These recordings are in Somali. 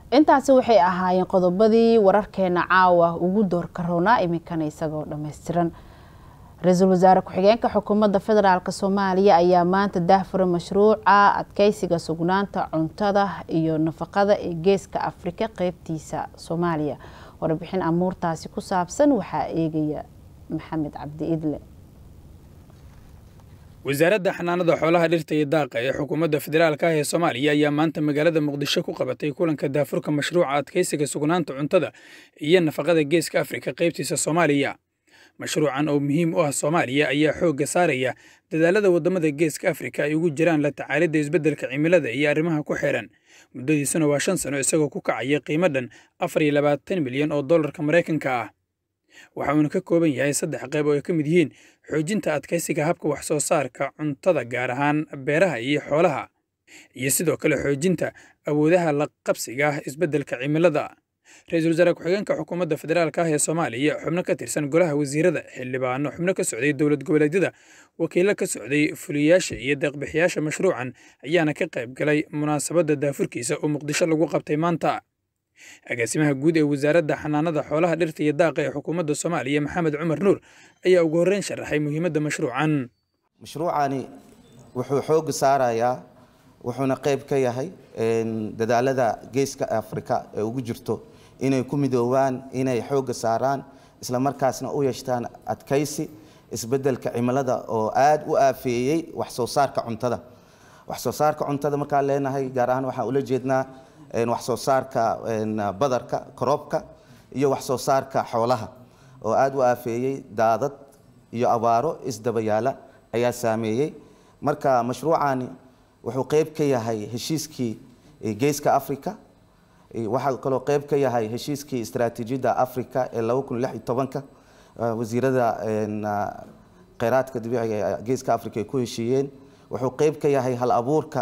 intaasi waxay ahaayeen qodobadii wararkeena caawa ugu doorka roonaa iminkana isagoo dhammaystiran ra-iisul wasaare ku-xigeenka xukuumadda federaalk soomaaliya ayaa maanta daahfura mashruuca adkeysiga sugnaanta cuntada iyo nafaqada ee geeska afrika qeybtiisa soomaaliya warbixin amuurtaasi ku saabsan waxaa eegaya maxamed cabdi idle wasaaradda xanaanada xoolaha dhirta iyo daaqa ee xukuumadda federaalka ah ee soomaaliya ayaa maanta magaalada muqdisho ku qabatay kulanka daafurka mashruuca adkeysiga sugnaanta cuntada iyo nafaqada geeska afrika qeybtiisa soomaaliya mashruucan oo muhiim u ah soomaaliya ayaa xoogga saaraya dadaalada waddamada geeska afrika ay ugu jiraan la tacaalidda isbeddelka cimilada iyo arrimaha ku xeeran muddadiisuna waa shan sano isagoo ku kacaya qiimo dhan afar iyo labaatan milyan oo dollarka maraykanka ah waxa uuna ka kooban yahay saddex qayb oo ay ka mid yihiin xoojinta adkaysiga habka wax soo saarka cuntada gaar ahaan beeraha iyo xoolaha iyo sidoo kale xoojinta awoodaha la qabsiga ah isbeddelka cimilada ra-iisul wasaare ku-xigeenka xukuumadda federaalka ah ee soomaaliya xubno ka tirsan golaha wasiirada xildhibaano xubno ka socday dowlad goboleedyada wakiilo ka socday fuliyayaasha iyo deeqbixiyaasha mashruucan ayaana ka qayb galay munaasabadda daafurkiisa oo muqdisho lagu qabtay maanta agaasimaha guud ee wasaaradda xanaanada xoolaha dhirta iyo daaqa ee xukuumadda soomaaliya maxamed cumar nuur ayaa ugu horreyn sharaxay muhiimadda mashruucan mashruucani wuxuu xooga saarayaa wuxuuna qayb ka yahay dadaalada geeska afrika ee ugu jirto inay ku midoobaan inay xooga saaraan isla markaasna u yeeshtaan adkaysi isbeddelka cimilada oo aad u aafeeyey wax soo saarka cuntada wax soo saarka cuntada markaan leenahay gaar ahaan waxaan ula jeednaa wax soo saarka badarka koroobka iyo wax soo saarka xoolaha oo aad u aafeeyey daadad iyo abaaro isdabayaala ayaa saameeyey marka mashruucani wuxuu qayb ka yahay heshiiskii geeska africa waxaa kaloo qayb ka yahay heshiiskii istaraatiijiyadda africa ee laba kun lix iyo tobanka wasiirada kheyraadka dabiiciga ee geeska africa ay ku heshiiyeen wuxuu qayb ka yahay hal abuurka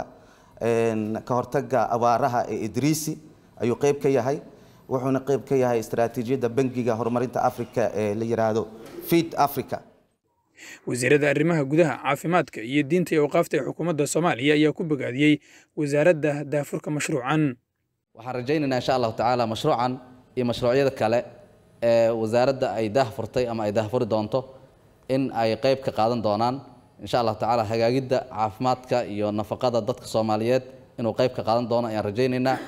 ka hortaga abaaraha ee idriisi ayuu qayb ka yahay wuxuuna qayb ka yahay istaraatiijiyadda bangiga horumarinta africa ee la yiraahdo feed africa wasiirada arrimaha gudaha caafimaadka iyo diinta iyo awqaafta ee xukuumadda soomaaliya ayaa ku bogaadiyey wasaaradda daafurka mashruucan waxaan rajaynaynaa insha allahu tacaala mashruucan iyo mashruucyada kale ee wasaaradda ay daahfurtay ama ay daahfuri doonto in ay qayb ka qaadan doonaan insha allahu tacaala hagaagidda caafimaadka iyo nafaqada dadka soomaaliyeed inuu qayb ka qaadan doono ayaan rajaynaynaa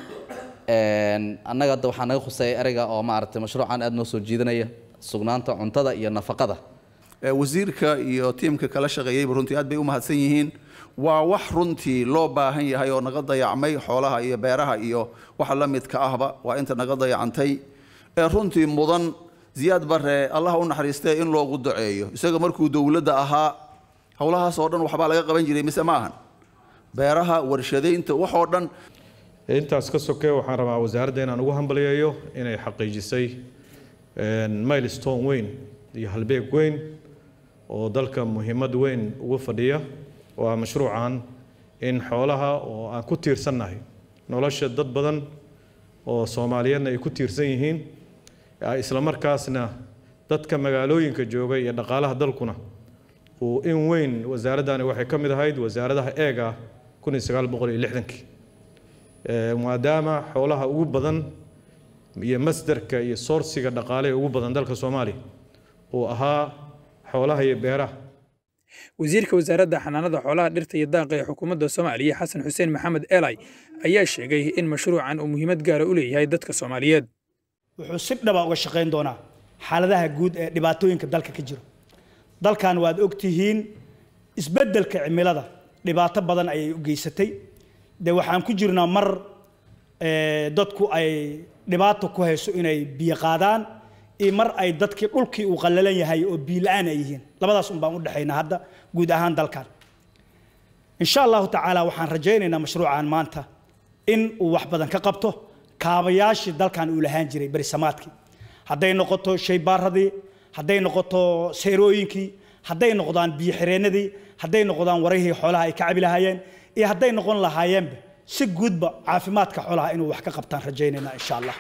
annaga hadda waxaa naga khuseeya ereyga oo maaragtay mashruucan aad noo soo jiidanaya sugnaanta cuntada iyo nafaqada wasiirka iyo tiimka kala shaqeeyeyba runtii aad bay u mahadsan yihiin waa wax runtii loo baahan yahay oo naga dayacmay xoolaha iyo beeraha iyo waxa la midka ahba waa inta naga dayacantay ee runtii mudan ziyaad bare allah u naxariistee in loogu duceeyo isaga markuu dowladda ahaa howlahaas oo dhan waxbaa laga qaban jiray mise ma ahan beeraha warshadaynta wax oo dhan intaas ka soke waxaan rabaa wasaaradda inaan ugu hambalyeeyo inay xaqiijisay milestone weyn iyo halbeeg weyn oo dalka muhiimad weyn ugu fadhiya waa mashruucan in xoolaha oo aan ku tiirsannahay nolosha dad badan oo soomaaliyeedna ay ku tiirsan yihiin isla markaasna dadka magaalooyinka jooga iyo dhaqaalaha dalkuna uu in weyn wasaaraddani waxay ka mid ahayd wasaaradaha eega kun iyo sagaal boqol iyo lixdankii maadaama xoolaha ugu badan iyo masdarka iyo soorsiga dhaqaale ee ugu badan dalka soomaaliya uu ahaa xoolaha iyo beeraha wasiirka wasaaradda xanaanada xoolaha dhirta iyo daaqa ee xukuumadda soomaaliya xasan xuseen maxamed elay ayaa sheegay in mashruucan uu muhiimad gaara u leeyahay dadka soomaaliyeed wuxuu si dhaba uga shaqayn doonaa xaaladaha guud ee dhibaatooyinka dalka ka jiro dalkan waad ogtihiin isbeddelka cimilada dhibaato badan ayay u geysatay dee waxaan ku jirnaa mar dadku ay dhibaato ku hayso inay biyo qaadaan iyo mar ay dadkii dhulkii uu qallalan yahay oo biila-aan ay yihiin labadaas un baan u dhexaynaa hadda guud ahaan dalkan insha allahu tacaala waxaan rajaynaynaa mashruucan maanta in uu wax badan ka qabto kaabayaashii dalkan uu lahaan jiray berisamaadkii hadday noqoto shaybaaradii hadday noqoto seerooyinkii hadday noqdaan biyo xireennadii hadday noqdaan warihii xoolaha ay ka cabi lahaayeen iyo hadday noqon lahaayeenba si guudba caafimaadka xoolaha inuu wax ka qabtaan rajaynaynaa insha allah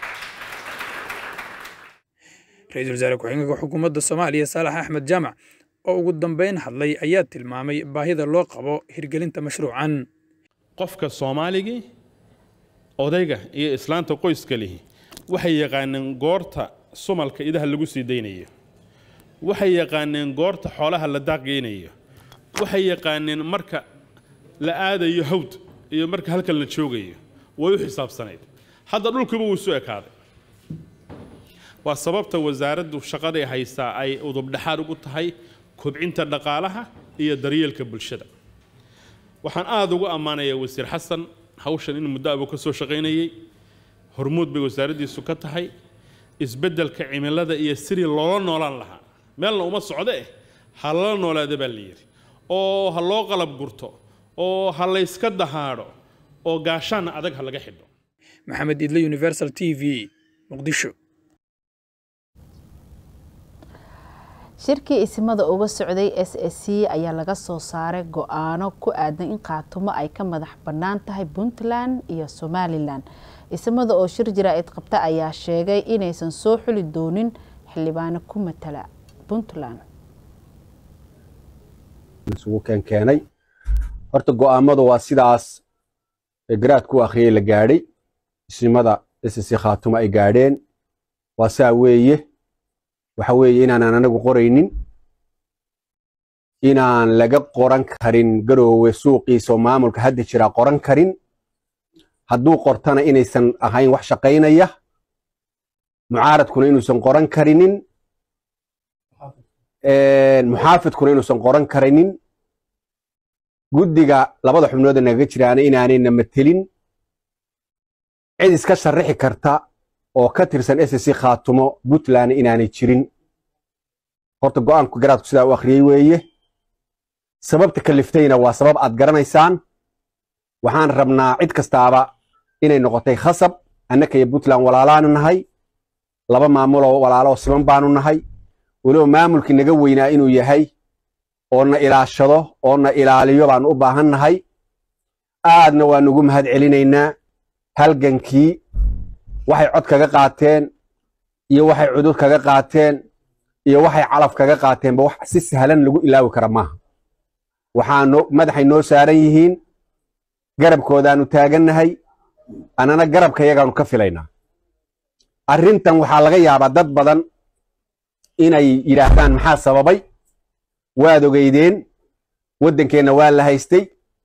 ra-iisul wasaare ku-xigeenka xukuumadda soomaaliya saalax axmed jaamac oo ugu dambeyn hadlay ayaa tilmaamay baahida loo qabo hirgelinta mashruucan qofka soomaaligii odayga iyo islaanta qoyska lihi waxay yaqaaneen goorta sumalka idaha lagu sii daynayo waxay yaqaaneen goorta xoolaha la daaqgeynayo waxay yaqaaneen marka la aadayo hawd iyo marka halkan la joogayo way u xisaabsanayd hadda dhulkiiba wuu isu ekaaday waa sababta wasaaraddu shaqaday haysaa ay udubdhexaad ugu tahay kobcinta dhaqaalaha iyo daryeelka bulshada waxaan aada ugu ammaanayaa wasiir xasan hawshan in muddo abuu ka soo shaqaynayey hormuud bay wasaaraddiisu ka tahay isbeddelka cimilada iyo sidii loola noolaan lahaa meelna uma socdo eh ha lala noolaada baa la yidhi oo ha loo qalab gurto oo ha layska dahaadho oo gaashaanna adag ha laga xidho maxamed idle universal t v muqdisho shirkii isimada uga socday s s c ayaa laga soo saaray go-aano ku aadan in qaatumo ay ka madax bannaan tahay puntland iyo somalilan isimada oo shir jaraa'id qabta ayaa sheegay inaysan soo xuli doonin xildhibaano ku matala puntland isugu keenkeenay horta go-aamadu waa sidaas garaad ku akhriyey la gaadhay isimada s c khaatumo ay gaadheen waa saa weeye waxa weeye inaanan anagu qoraynin inaan laga qoran karin garoowe suuqiisa maamulka hadda jiraa qoran karin hadduu qortana inaysan ahayn wax shaqaynaya mucaaradkuna inuusan qoran karinin muxaafidkuna inuusan qoran karinin guddiga labada xubnooda nagaga jiraana inaanayna matelin cid iska sharrixi karta oo ka tirsan s c khaatumo puntland inaanay jirin horta go-aanku garaadku sidaa u akhriyey weeye sababta kaliftayna waa sabab aad garanaysaan waxaan rabnaa cid kastaaba inay noqotay khasab annaka iyo puntland walaalaanu nahay laba maamuloo walaalo siman baanu nahay weliba maamulkii naga weynaa inuu yahay oo na ilaashado oo na ilaaliyo baanu u baahan nahay aadna waanu ugu mahad celinaynaa halgankii waxay cod kaga qaateen iyo waxay cudud kaga qaateen iyo waxay calaf kaga qaateenba wax si sahlan lagu ilaawi kara maaha waxaano madaxay noo saaran yihiin garabkoodaanu taagannahay annana garabka yagaanu ka filaynaa arrintan waxaa laga yaabaa dad badan inay yidhaahdaan maxaa sababay waad ogeydeen waddankeenna waa la haystay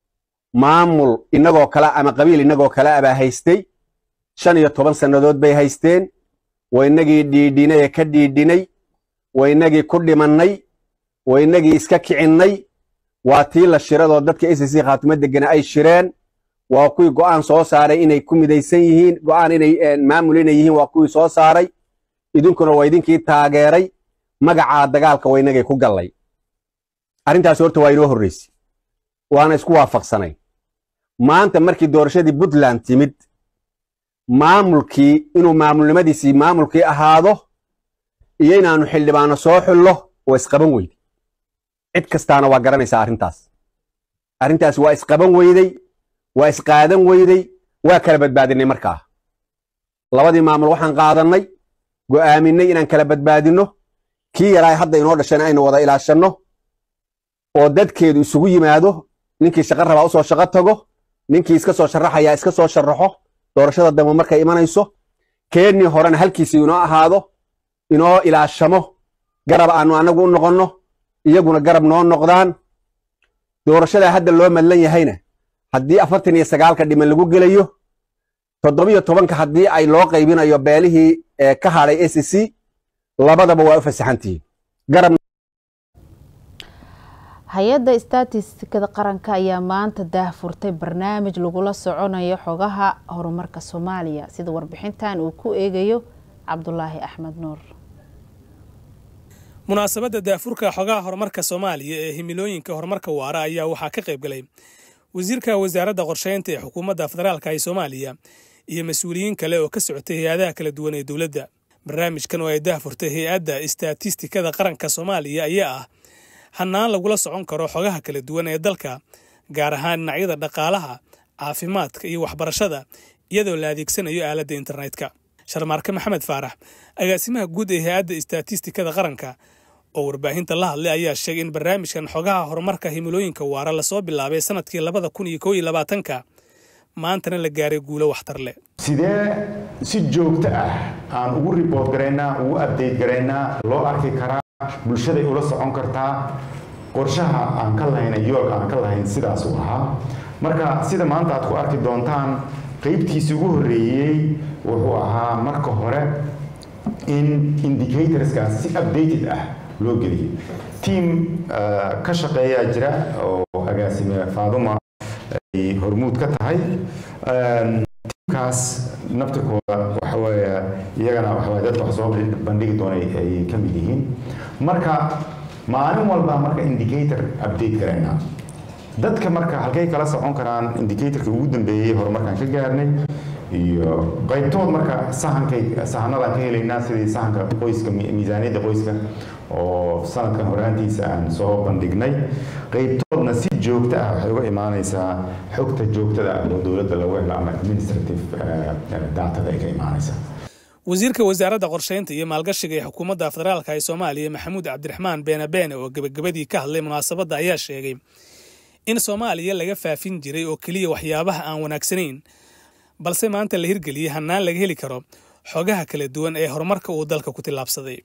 maamul innagoo kale ama qabiil innagoo kale abaa haystay shan iyo toban sannadood bay haysteen waa innagii dhiidhinay ee ka dhiidhinay waa innagii ku dhimannay waa innagii iska kicinnay waa tii la shiradoo dadka s c khaatimo degana ay shireen waa kuwii go'aan soo saaray inay ku midaysan yihiin go'aan inay maamul inay yihiin waa kuwii soo saaray idinkuna waa idinkii taageeray magacaa dagaalka waa innagii ku gallay arrintaas horta waa inoo horraysay waana isku waafaqsanay maanta markii doorashadii puntland timid maamulkii inuu maamulnimadiisii maamulkii ahaado iyo inaannu xildhibaano soo xullo waa isqaban weyday cid kastaana waa garanaysaa arrintaas arrintaas waa isqaban weyday waa isqaadan weyday waa kala badbaadinay markaa labadii maamul waxaan qaadannay go'aaminay inaan kala badbaadinno kii yaraa hadda inoo dhashana aynu wada ilaashanno oo dadkeedu isugu yimaado ninkii shaqo rabaa usoo shaqo tago ninkii iska soo sharaxayaa iska soo sharaxo doorashada dambe markay imanayso keennii horena halkiisi inoo ahaado inoo ilaashamo garab aanu annagu u noqonno iyaguna garab noo noqdaan doorashadaa hadda loo madlan yahayna haddii afartan iyo sagaalka dhiman lagu gelayo toddobiyo tobanka haddii ay loo qaybinayo beelihii ka hadhay s c labadaba waa u fasaxantihiin garab hay-adda statistikada qaranka ayaa maanta daahfurtay barnaamij lagula soconayo xogaha horumarka soomaaliya sida warbixintan uu ku eegayo cabdulaahi axmed nuur munaasabadda daafurka xogaha horumarka soomaaliya ee himilooyinka horumarka waara ayaa waxaa ka qayb galay wasiirka wasaaradda qorsheynta ee xukuumadda federaalka ee soomaaliya iyo mas-uuliyiin kale oo ka socotay hay-adaha kala duwan ee dowladda barnaamijkan oo ay daahfurtay hay-adda istatistikada qaranka soomaaliya ayaa ah hannaan lagula socon karo xogaha kala duwan ee dalka gaar ahaan dhinacyada dhaqaalaha caafimaadka iyo waxbarashada iyadoo la adeegsanayo aaladda internetka sharmaarke maxamed faarax agaasimaha guud ee hay-adda istatistikada qaranka oo warbaahinta la hadlay ayaa sheegay in barnaamijkan xogaha horumarka himilooyinka waara lasoo bilaabay sanadkii labada kun iyo kow iyo labaatanka maantana la gaaray guulo waxtar leh sidee si joogto ah aan ugu riboort garaynaa ugu abdeyt garaynaa loo arki karaa bulshaday ula socon kartaa qorshaha aan ka lahayn yoolka aan ka lahayn sidaas uu ahaa marka sida maanta aad ku arki doontaan qaybtiisi ugu horreeyey wuxuu ahaa marka hore in indicatorskaas si updated ah loo geliyay tiam ka shaqeeyaa jira oo agaasime faaduma ay hormuud ka tahay tiamkaas naftirkooda waxaweeye iyagana waxaweye dadka wax soo bandhigi doonay ay ka mid yihiin marka maalin walba marka indicator update garaynaa dadka marka halkay kala socon karaan indicatorka ugu dambeeyey horumarkaan ka gaarnay iyo qaybtood marka sahankay sahanadaan ka helaynaa sidii sahanka qoyska miisaaniyadda qoyska oo sanadkan horaantiisa aan soo bandhignay qaybtoodna si joogto ah waxay uga imaanaysaa xogta joogtada ah oo dowladda lagu helo ama administrative datada ay ka imaanaysaa wasiirka wasaaradda qorsheynta iyo maalgashiga ee xukuumadda federaalka ee soomaaliya maxamuud cabdiraxmaan beene beene oo gebagabadii ka hadlay munaasabadda ayaa sheegay in soomaaliya laga faafin jiray oo keliya waxyaabaha aan wanaagsanayn balse maanta la hirgeliyey hannaan laga heli karo xogaha kala duwan ee horumarka uu dalka ku tillaabsaday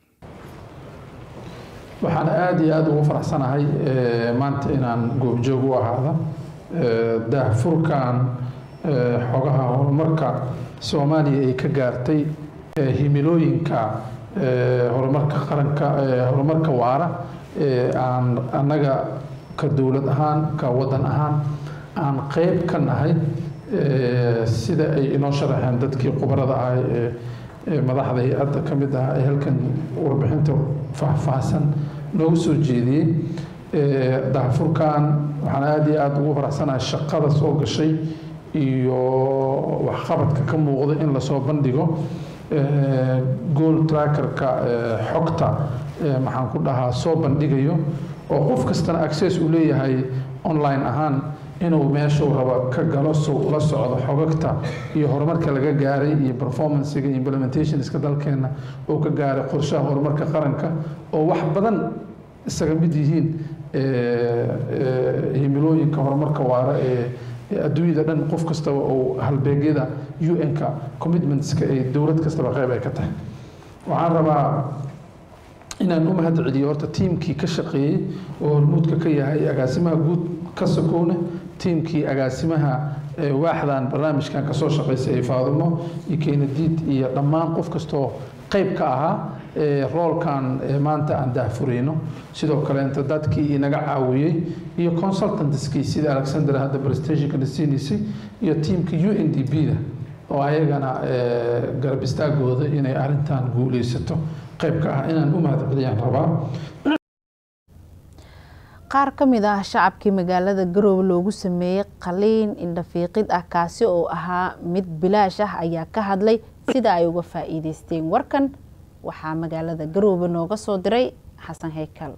waxaan aada iyo aada ugu faraxsanahay maanta inaan goobjoog u ahaada daahfurkan xogaha horumarka soomaaliya ay ka gaartay himilooyinka horumarka qaranka horumarka waara aan annaga ka dowlad ahaan ka waddan ahaan aan qeyb ka nahay sida ay inoo sharaxeen dadkii khubarada ahay ee madaxda hay-adda ka mid ah ee halkan warbixinta faahfaahsan noogu soo jeediyey daahfurkan waxaan aada iyo aada ugu faraxsanahay shaqada soo gashay iyo waxqabadka ka muuqda in lasoo bandhigo gool trackerka xogta maxaan ku dhahaa soo bandhigayo oo qof kastana access uu leeyahay online ahaan inuu meeshuu rabo ka galo sow ula socdo xogagta iyo horumarka laga gaaray iyo performancega implementationska dalkeena oo ka gaaray qorshaha horumarka qaranka oo wax badan isaga mid yihiin himilooyinka horumarka waara ee adduunyada dhan qof kastaba oo halbeegyada un-ka commitmentska ee dowlad kastaba qeyb ay ka tahay waxaan rabaa inaan u mahad celiyo horta tiimkii ka shaqeeyey oo hormuudka ka yahay agaasimaha guud ka sokoone tiimkii agaasimaha waaxdan barnaamijkan kasoo shaqeysay ee faadumo iyo keenadiid iyo dhammaan qof kastoo qeyb ka ahaa roolkan maanta aan daahfurayno sidoo kaleenta dadkii inaga caawiyey iyo consultantskii sida alexander hadda prestationkana siinaysay iyo tiimka u n d b da oo ayagana garab istaagooda inay arrintan guuleysato qayb ka ah inaan u mahad celiyaan rabaa qaar ka mid ah shacabkii magaalada garoowe loogu sameeyey qaliin indhafiiqid ah kaasi oo ahaa mid bilaash ah ayaa ka hadlay sida ay uga faa'iideysteen warkan waxaa magaalada garoowe nooga soo diray xasan heykal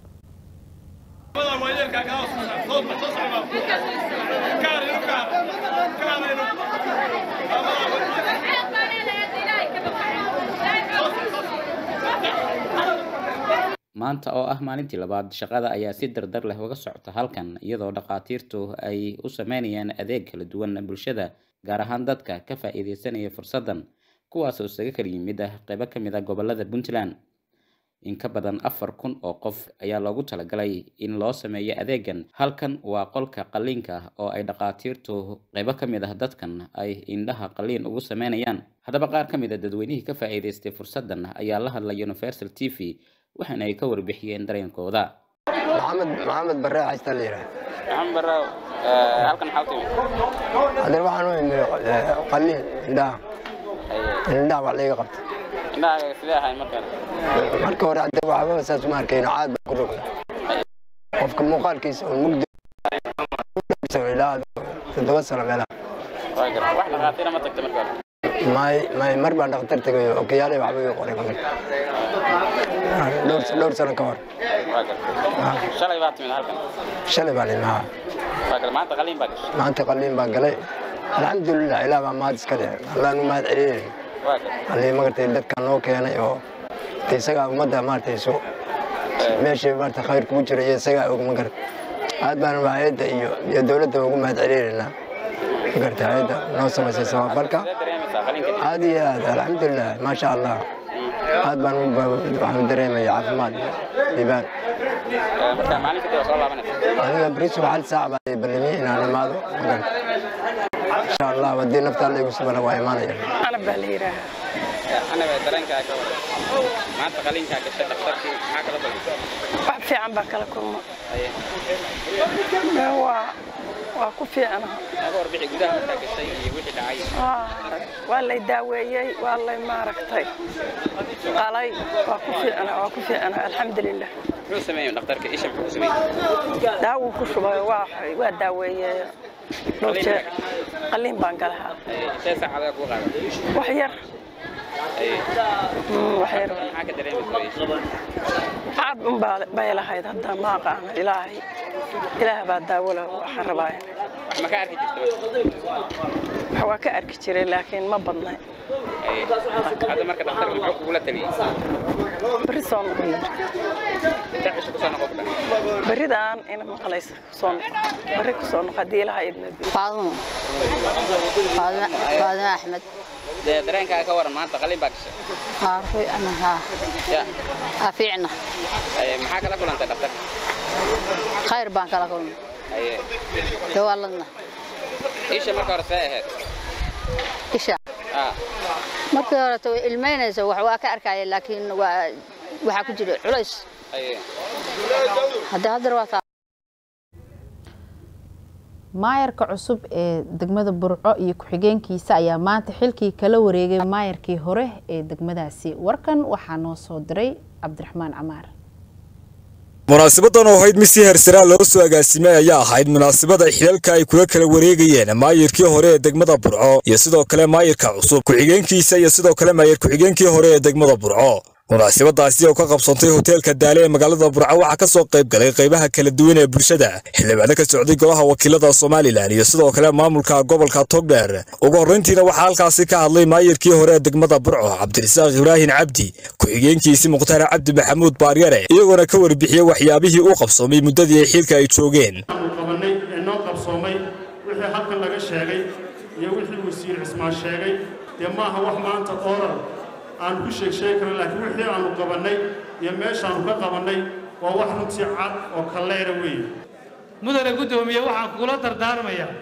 maanta oo ah maalintii labaad shaqada ayaa si dardar leh uga socota halkan iyadoo dhakhaatiirtu ay u sameynayaan adeeg kala duwan bulshada gaar ahaan dadka ka faa'iideysanaya fursaddan kuwaasoo isaga kala yimid ah qaybo ka mid a gobolada puntland in ka badan afar kun oo qof ayaa loogu talagalay in loo sameeyo adeegan halkan waa qolka qalliinka oo ay dhakhaatiirtu qaybo ka mid ah dadkan ay indhaha qalliin ugu sameynayaan haddaba qaar ka mid a dadweynihii ka faa'iideystay fursaddan ayaa la hadlay universal t v waxaana ay ka warbixiyeen dareenkooda maxamed maxamed barre xaysta la yidhaha maxamed barre halkan maxaa u timid haddana waxaan u imid qalliin indhaha indhaha wax layga qabta indhaha sidee ahayn markaan marka hore hadda waxba saas uma arkayno caad baa ku rogna qofka muuqaalkiisa oo mugdi ilaa toddoba sano meelaha wax dhakhaatiira ma tagta markaan may may mar baan dhakhtar tegayo okiyaalay waxba iga qoray dhowr dhowr sano ka hor shalay baa timid halkan shalay baan imaha maanta qaliin baa gashay maanta qaliin baan galay alxamdulilah ilaah baa mahad iska leh allaan u mahad celinay allii magartay dadkan noo keenay oo isagaa ummadda maaragtay su meeshii maarata khayr kugu jira iyo isagaa og magarad aad baan hayadda iyo iyo dowladda ugu mahad celinaynaa magartay hayadda noo samaysay samafalka aad iyo aad alxamdulilah maasha allah aad baan u ba- waxaan u dareemaya caafimaad iyo liibaan aniga bris hal saac baa ballamiyey inaan imaado magartay insha allah haddii naftaa la igu subana waa imaanaya anab baa la yidhaahaa anaba dareenkaaga maanta qalinkaa gashay dhakhtarkii maxaa kala kulmay wax fiican baa kala kulma waa waa ku fiicanaha aga warbixi gudaha markaa gashay iyo wixii dhacay waa lay daaweeyey waa lay maaragtay qalay waa ku fiicana waa ku fiicana alxamdulilah muxuu sameeyey dhakhtarka isha muxuu ku sameeyey daawuu ku shubay waa waa daaweeyey dhowr jeer qalliin baan galahaa intee saacadaa kuu qaaday wax yar wax yar maxaa ka dareemaysa cad un baa bay lahayd hadda ma aqaano ilaahay ilaah baa daawo leh waxaan rabaa wax ma ka arki jirta wax waa ka arki jiray laakiin ma badnay hadda marka dhakhtarka muxuu kugula taliyey berri soo noqo intee cisho kusoo noqon kudha berridaan ina maqlaysa kusoo noqo berri kusoo noqo haddii ilaha idna faadumo faadumo axmed dee dareenkaaga ka waran maanta qalin baa gashay haarfay ana haa ya haa fiicna Aye, maxaa kala kulantay dhakhtarka khayr baan kala kulmay Aye. dawaaladna isha marka hore see ahayd isha ah markii horeta way ilmaynaysa wax waa ka arkaya laakiin waa waxaa ku jira culays Aye. hadda haddana waa taa maayarka cusub ee degmada burco iyo ku-xigeenkiisa ayaa maanta xilkii kala wareegay maayarkii hore ee degmadaasi warkan waxaa noo soo diray cabdiraxmaan camaar munaasabadan oo ahayd mid si hersaraa loo soo agaasimay ayaa ahayd munaasabada xilalka ay kula kala wareegayeen maayirkii hore ee degmada burco iyo sidoo kale maayirka cusub ku-xigeenkiisa iyo sidoo kale maayir ku-xigeenkii hore ee degmada burco munaasabadaasi oo ka qabsantay hoteelka daale ee magaalada burco waxaa ka soo qayb galay qaybaha kala duwan ee bulshada xildhibaano ka socday golaha wakiilada somalilan iyo sidoo kale maamulka gobolka togdheer ugu horrayntiina waxaa halkaasi ka hadlay maayirkii hore ee degmada burco cabdirasaaq ibraahin cabdi ku-xigeenkiisii mukhtaar cabdi maxamuud baaryare iyagoona ka warbixiyey waxyaabihii uu qabsoomay muddadii ay xilka ay joogeen aanu qabanay ee noo qabsoomay wixii halkan laga sheegay iyo wixii wasiir cismaan sheegay dee maaha wax maanta oral aan ku sheeg sheegi karin laakiin wixii aanu qabannay iyo meeshaanu ka qabannay waa wax runtii cad oo kalleera weeye mudane guddoomiye waxaan kugula dardaarmayaa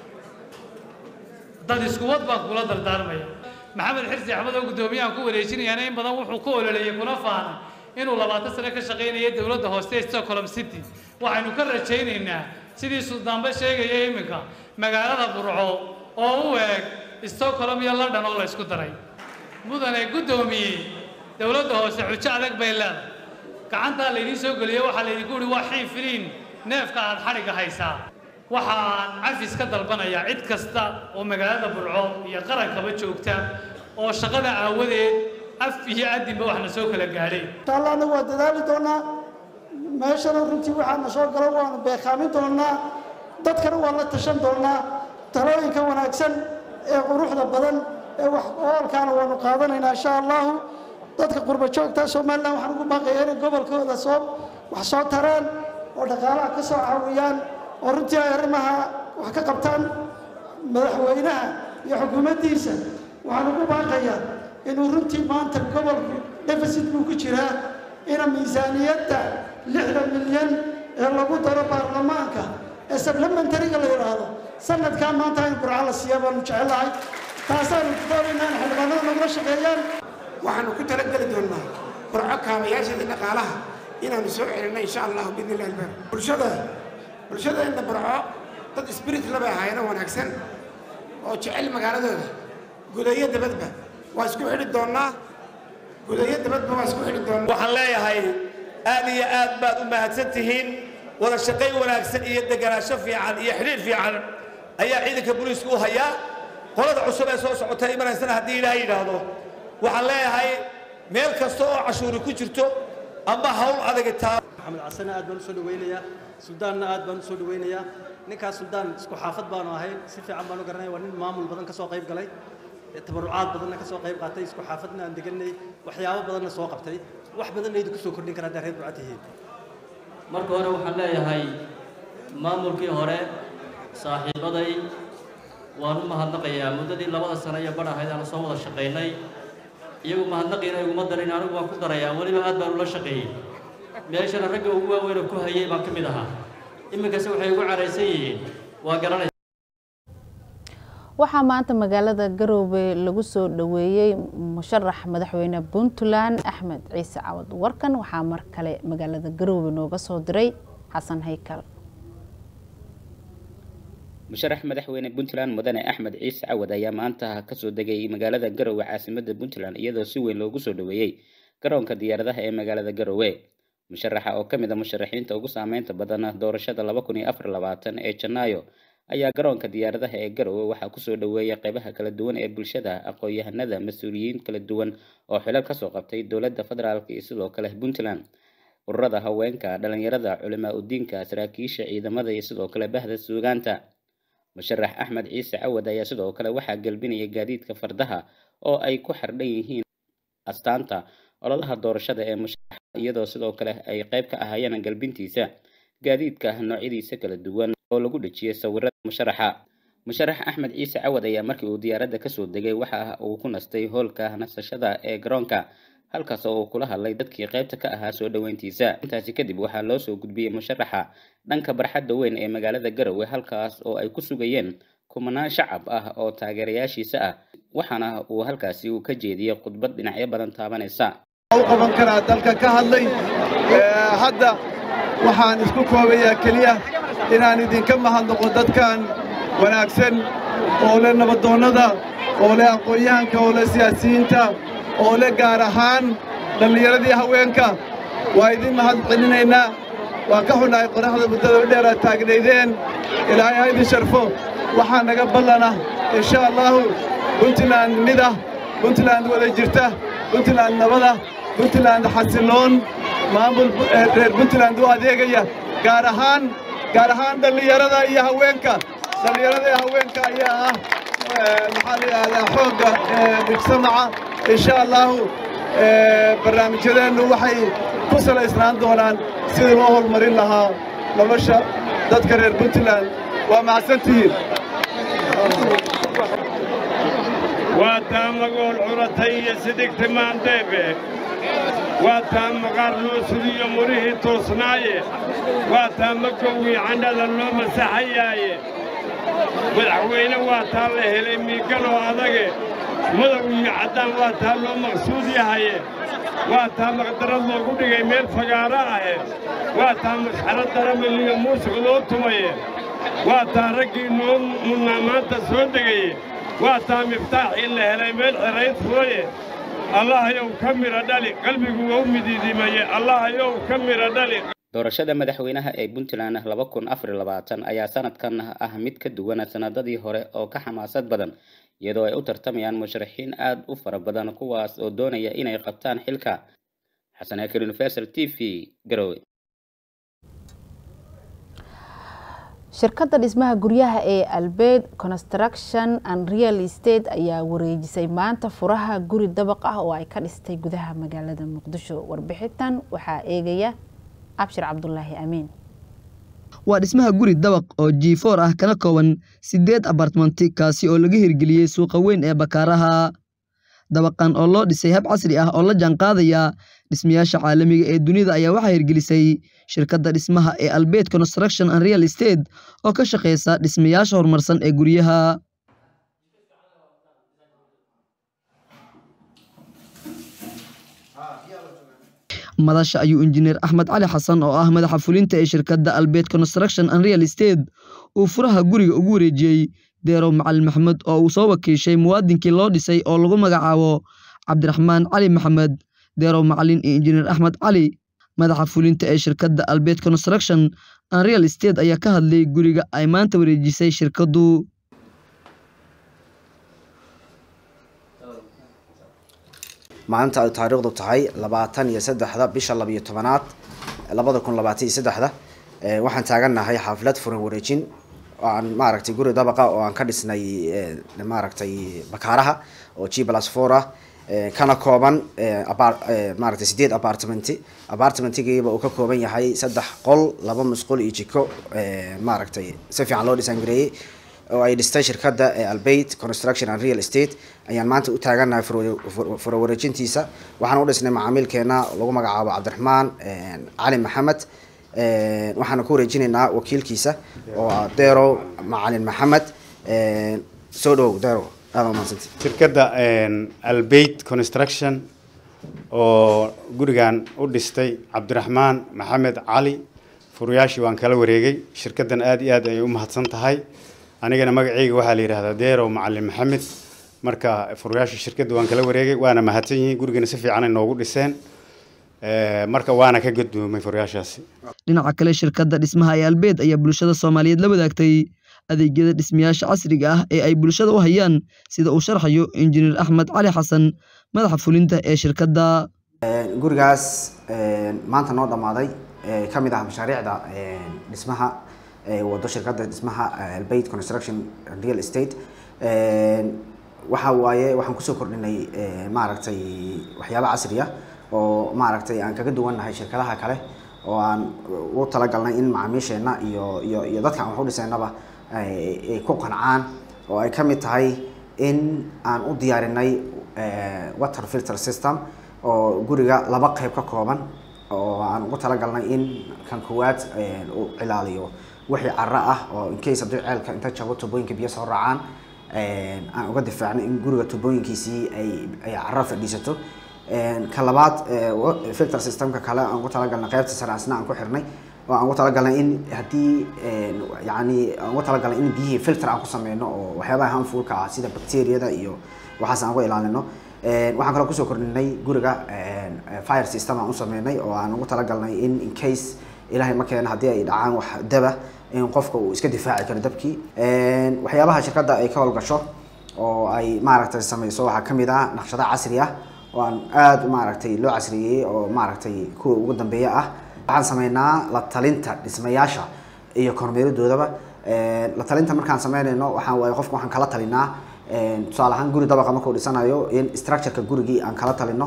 dad iskuwad baan kugula dardaarmaya maxamed xirsi axmed oo guddoomiyahan ku wareejinayaana in badan wuxuu ku ololeeyey kuna faanay inuu labaatan sano ka shaqaynayay dowladda hoose ee stockholm city waxaynu ka rajaynaynaa sidii suldaanba sheegaya iminka magaalada burco oo u eeg stockholm iyo london oo la isku daray mudane guddoomiye dowladda hoose xujo adag bay leedahay gacantaa laydiin soo geliyey waxaa laydinku uhi waa xiifiliin neefka aad xadhigga haysaa waxaan cafis ka dalbanayaa cid kasta oo magaalada burco iyo qarankaba joogta oo shaqada aawadeed af iyo adinba waxna soo kala gaadhay inshaalla anagu waa dadaali doonaa meeshana runtii waxaana soo galo waanu beekaamin doonaa dadkana waan la tashan doonaa talooyinka wanaagsan ee quruxda badan ee wax oolkaana waanu qaadanaynaa insha allahu dadka qurba joogta somalilan waxaan ugu baaqayaa inay gobolkooda soo wax soo taraan oo dhaqaalaha ka soo caawiyaan oo runtii ay arrimaha wax ka qabtaan madaxweynaha iyo xukuumaddiisa waxaan ugu baaqayaa inuu runtii maanta gobolku deficit buu ku jiraa ina miisaaniyadda lixdan milyan ee lagu daro baarlamaanka ee supplementariga la yidhaahdo sanadkaa maanta in burco la siiya baanu jecelahay taasaanu doonaynaa in xildhibaanada nagula shaqeeyaan waxaanu ku talageli doonnaa burco kaabayaashada dhaqaalaha inaanu soo celinno insha allahu biidni illahi albaar bulshada bulshada inta burco dad spirit labay ahaayeen wanaagsan oo jecel magaaladooda gudayo dabadba waa isku xidhi doonnaa gudayo dabadba waa isku xidhi doonnaa waxaan leeyahay aad iyo aad baad u mahadsan tihiin wada shaqayn wanaagsan iyo deganaansho fiican iyo xidhiir fiican ayaa ciidanka booliisku u hayaa qolada cusub ee soo socota imanaysana haddii ilaahay yidhaahdo waxaan leeyahay meel kasta oo cashuuri ku jirto ama hawl adagi taa maxamed casane aad baan u soo dhawaynayaa suldaanna aad baan u soo dhawaynayaa ninkaas suldaan isku xaafad baanu ahay si fiican baan u garanaya waa nin maamul badan ka soo qayb galay tabarucaad badanna ka soo qayb qaatay isku xaafadna aan deganay waxyaabo badanna soo qabtay wax badanna idinku soo kordhin kara haddaa reer duca tihiin marka hore waxaan leeyahay maamulkii hore saaxiibaday waan u mahadnaqayaa muddadii labada sano iyo badh ahayd aan soo wada shaqaynay iyagu mahadnaqiina iguma darin anigu waan ku darayaa weliba aad baan ula shaqeeyey meeshana ragga ugu waaweyn oo ku hayay baan ka mid ahaa iminkase waxay ugu caraysan yihiin waa garanaysa waxaa maanta magaalada garoobe lagu soo dhaweeyey musharax madaxweyne puntland axmed ciise cawad warkan waxaa mar kale magaalada garoobe nooga soo diray xasan haykal musharax madaxweyne puntland mudane axmed ciise cawad ayaa maanta kasoo degay magaalada garowe caasimada puntland iyadoo si weyn loogu soo dhaweeyey garoonka diyaaradaha ee magaalada garowe musharaxa oo kamid a musharaxiinta ugu saameynta badan doorashada laba kun iyo afar labaatan ee janaayo ayaa garoonka diyaaradaha ee garowe waxaa kusoo dhaweeyay qeybaha kala duwan ee bulshada aqoon-yahanada mas-uuliyiin kala duwan oo xilal kasoo qabtay dowladda federaalk iyo sidoo kale puntland ururada haweenka dhalinyarada culimaa udiinka saraakiisha ciidamada iyo sidoo kale bahda suugaanta musharax axmed ciise cawad ayaa sidoo kale waxaa gelbinaya gaadiidka fardaha oo ay ku xardhan yihiin astaanta ololaha doorashada ee musharaxa iyadoo sidoo kale ay qeyb ka ahaayeen galbintiisa gaadiidka noocyadiisa kala duwan oo lagu dhejiyay sawirada musharaxa musharax axmed ciise cawad ayaa markii uu diyaaradda kasoo degay waxa uu ku nastay hoolka nasashada ee garoonka halkaas oo uu kula hadlay dadkii qeybta ka ahaa soo dhoweyntiisa intaasi kadib waxaa loo soo gudbiyey musharaxa dhanka barxadda weyn ee magaalada garowe halkaas oo ay ku sugayeen kumanaan shacab ah oo taageerayaashiisa ah waxaana uu halkaasi uu ka jeediyey khudbad dhinacyo badan taabanaysa u qaban karaa dalka ka hadlay hadda waxaan isku koobayaa keliya inaan idinka mahadnaqo dadkan wanaagsan oo leh nabadoonnada oo leh aqoon-yahanka oo leh siyaasiyiinta oo leh gaar ahaan dhallinyaradii haweenka waa idin mahad celinaynaa waan ka xunnahay qoraxda muddada u dheer aad taagnaydeen ilaahay ha idin sharfo waxaa naga ballana insha allaahu puntland mid ah puntland wada jirta puntland nabada puntland xasiloon maamul reer puntland u adeegaya gaar ahaan gaar ahaan dhallinyarada iyo haweenka dhallinyarada iyo haweenka ayaa ah maxaa la yidhahdaa xoogga mujtamaca insha allaahu barnaamijyadeennu waxay ku salaysnaan doonaan sidii loo horumarin lahaa nolosha dadka reer puntland waa mahadsantihiin waa taa magool curatay iyo sidigti maandeebe waa taa maqaar loo sugiyo murihii toosnaaye waa taa makowgii candhada loo masaxayaaye madaxweyne waa taa la helay miiganoo adage madow iyo caddaan waa taa loo maqsuud yahaye waa taa maqdarad loogu dhigay meel fagaaro ahe waa taa masxarad daramiliyo muusiq loo tumaye waa taa raggii noo munnaa maanta soo degaye waa taa miftaaxii la helay meel xirayd furaye allahayow ka midha dhali qalbigu wou midiidimaye allahayow ka midha dhali doorashada madaxweynaha ee puntland laba kun afar labaatan ayaa sanadkan ah mid ka duwan sanadadii hore oo ka xamaasad badan iyadoo ay u tartamayaan musharaxiin aad u fara badan kuwaas oo doonaya inay qabtaan xilka xasan akir universal t v garowe shirkadda dhismaha guryaha ee albeed construction and real estate ayaa wareejisay maanta furaha guri dabaq ah oo ay ka dhistay gudaha magaalada muqdisho warbixintan waxaa eegaya abshir cabdulaahi amiin waa dhismaha guri dabaq oo jiifoor ah kana kooban siddeed abartmanti kaasi oo laga hirgeliyey suuqa weyn ee bakaaraha dabaqan oo loo dhisay hab casri ah oo la jaanqaadaya dhismayaasha caalamiga ee dunida ayaa waxaa hirgelisay shirkadda dhismaha ee albeed construction and real estate oo ka shaqeysa dhismayaasha horumarsan ee guryaha madasha ayuu injineer axmed cali xasan oo ah madaxa fulinta ee shirkadda albeed construction and real estate uu furaha guriga ugu wareejiyey deerow macalin maxamed oo uu soo wakiishay muwaadinkii loo dhisay oo lagu magacaabo cabdiraxmaan cali maxamed deerow macalin iyo injineer axmed cali madaxa fulinta ee shirkadda albeed construction and real estate ayaa ka hadlay guriga ay maanta wareejisay shirkaddu maanta ay taariikhdu tahay labaatan iyo saddexda bisha labiyo tobanaad labada kun labaatan iyo saddexda waxaan taagannahay xaaflad furan wareejin oo aan maaragtay guri dabaqa oo aan ka dhisnay maaragtay bakaaraha oo g plus four ah kana kooban maaragtay sideed apartmenti apartmentigiiba uu ka kooban yahay saddex qol laba musqul iyo jiko maaragtay si fiican loo dhisan gareeyey oo ay dhistay shirkadda albeit construction and real estate ayaan maanta u taagannahay furawareejintiisa waxaan u dhisnay macaamiilkeena lagu magacaabo cabdiraxmaan cali maxamed waxaana ku wareejinaynaa wakiilkiisa oo ah derow macalin maxamed soo dhowow derow aada umahadsanta shirkadda albeit construction oo gurigan u dhistay cabdiraxmaan maxamed cali furayaashii waan kala wareegay shirkaddan aad iyo aad ayay u mahadsan tahay anigana magacayga waxaa la yidhahdaa deerow macalin maxamed marka furayaashii shirkadda waan kala wareegay waana mahadsan yihiin gurigana si fiican ay noogu dhiseen marka waana ka guddoomay furayaashaasi dhinaca kale shirkadda dhismaha ee albeed ayaa bulshada soomaaliyeed la wadaagtay adeegyada dhismayaasha casriga ah ee ay bulshada u hayaan sida uu sharxayo injineer axmed cali xasan madaxa fulinta ee shirkadda gurigaas maanta noo dhammaaday ka mid ah mashaariicda dhismaha wado shirkadda dhismaha albeit construction real estate waxa waaye waxaan kusoo kordhinay maaragtay waxyaabo casri ah oo maaragtay aan kaga duwannahay shirkadaha kale oo aan u talagalnay in macaamiisheenna iyo iyo iyo dadka aan wax u dhisaynaba ay ku qancaan oo ay ka mid tahay in aan u diyaarinay water filter system oo guriga laba qeyb ka kooban oo aan ugu talagalnay in kan koowaad uu cilaaliyo wixii caro ah oo incase haddii ceelka inta jabo tubooyinka biyo soo raacaan aan uga difaacnay in guriga tubooyinkiisii ay ay caro fadhiisato ka labaad filter systemka kale aan ugu talagalnay qeybta sare asna aan ku xirnay oo aan ugu talagalnay in haddii yacni aan ugu talagalnay in biyihii filter aan ku sameyno oo waxyaabaha harmfulka ah sida bacteriyada iyo waxaas aan uga ilaalino waxaan kaloo kusoo kordhinay guriga fire system aan u sameynay oo aan ugu talagalnay in in case ilaahay ma keena haddii ay dhacaan wax daba in qofka uu iska difaaci karo dabkii waxyaabaha shirkadda ay ka howlgasho oo ay maaragtay sameyso waxaa ka mid ah naqshado casri ah oo aan aada maaragtay loo casriyeeyey oo maaragtay kuwa ugu dambeeya ah waxaan sameynaa la talinta dhismayaasha iyo kormeeridoodaba la talinta markaan sameynayno waxaan waaye qofka waxaan kala talinaa tusaale ahaan guri dabaqa markuu dhisanayo in structureka gurigii aan kala talino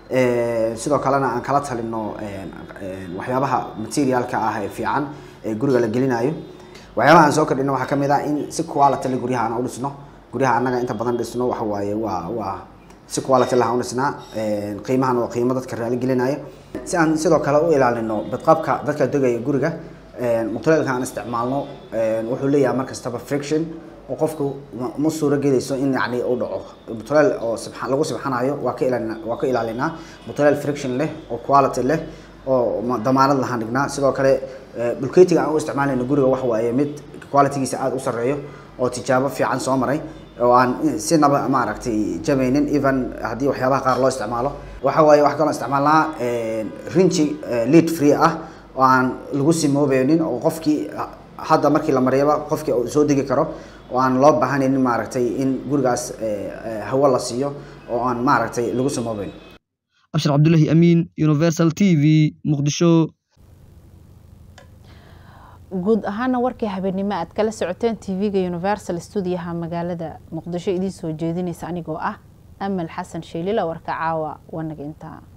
sidoo kalena aan kala talino waxyaabaha materialka ah ee fiican ee guriga la gelinayo waxyaabaha aan soo kordhino waxaa kamid ah in si quality le guryaha aan u dhisno guryaha annaga inta badan dhisno waxa waaye waa waa si quality lahaan u dhisnaa qiimahan waa qiimo dadka raali gelinaya si aan sidoo kale u ilaalino badqabka dadka degaya guriga mutuleelka aan isticmaalno wuxuu leeyahay mar kastaba friction oo qofku ma suuro gelayso in yani uu dhaco mutuleel oo lagu sibxanayo waa ka ilaalina waa ka ilaalinaa mutuleel friction leh oo quality leh oo damaanad lahaan dhignaa sidoo kale bulketiga aan u isticmaalayno guriga wax waaye mid qualitygiisa aada u sarreeyo oo tijaabo fiican soo maray oo aan sinaba maaragtay jabaynin even haddii waxyaabaha qaar loo isticmaalo waxa waaye wax kaloo isticmaalnaa rinji lead free ah oo aan lagu simoobeynin oo qofkii hadda markii la mariyaba qofkii soo degi karo oo aan loo baahanayn maaragtay in gurigaas hawo la siiyo oo aan maaragtay lagu samoobeyn abshir cabdullaahi amiin universal t v muqdisho guud ahaana warkii habeenimo aad kala socoteen tv-ga universal stuudiyaha magaalada muqdisho idiin soo jeedinaysa anigoo ah amal xasan sheelila warka caawa wanaga intaa